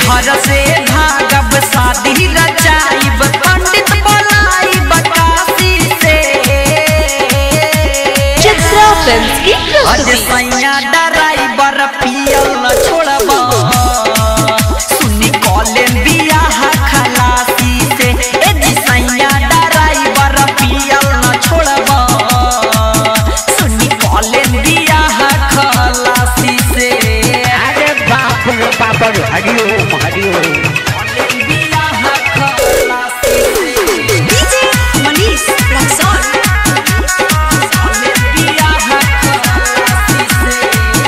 घर से भागब शादी रचाइब पंडित बोलाइब काशी से चित्रा फिल्म्स की अज प्रस्तुति सैया ड्राइवर पियल न छोड़ब सुनी कॉलेज बियाह खलासी से ए जी सैया ड्राइवर पियल न छोड़ब सुनी कॉलेज बियाह खलासी से अरे बाप रे बाप रे हरिओम हरिओम कॉलेज बियाह खलासी से डीजे मनीष रक्सौल कॉलेज बियाह खलासी से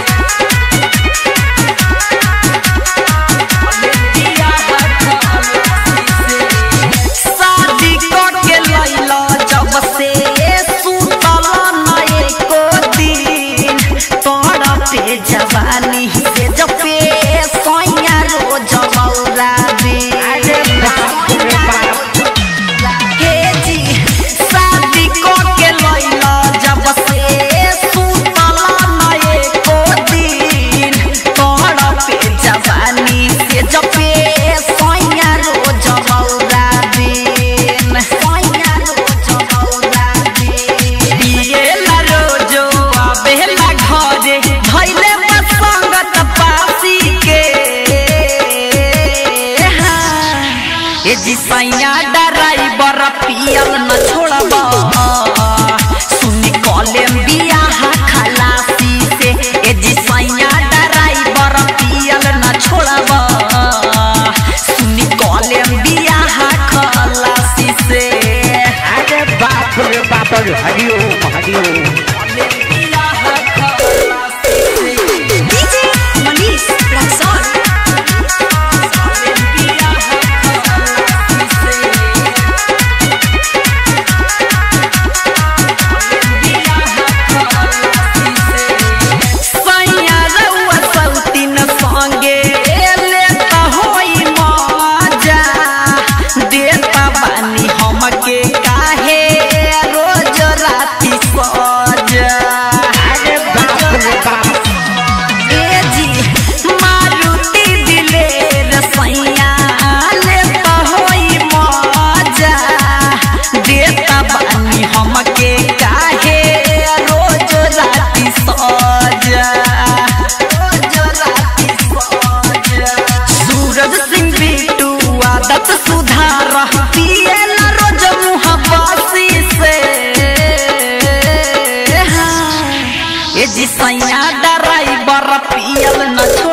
शादी करके लैला जब से सुतल न एको दिन तोरा पे जवानी से जब पे सैया रोज मौरा दे अरे बाप रे बाप हे जी शादी करके लैला जब से सुतल न एको दिन तोरा पे जवानी से जब पे सैया रोज मौरा दिन सैया रोज मौरा दिन बिएला रोजो आबेला घरे धैले बसंगत पासी के हाँ। ए जी सैया ड्राइवर पियल न छोड़ब सुनी कॉलेम बियाह खलासी से ए जी सैया ड्राइवर पियल न छोड़ब सुनी कॉलेम बियाह खलासी से अरे बाप रे बाप रे हरिओम हरिओम कॉलेम बियाह खलासी से डीजे मनीष रक्सौल कॉलेम बियाह खलासी से सैया रउआ सौतीन संगे लेता होई मजा देता बानी हमके काहे रोज राती सजा अरे बाप रे बाप ए जी मारुति दिलेर सैया लेता होई मजा देता बानी हमके काहे रोज राती सजा रोज राती सजा सूरज सिंह बिटू आदत सुधार पियल रोज मुँह बासी से हाँ। ए जी सैया ड्राइवर पियल न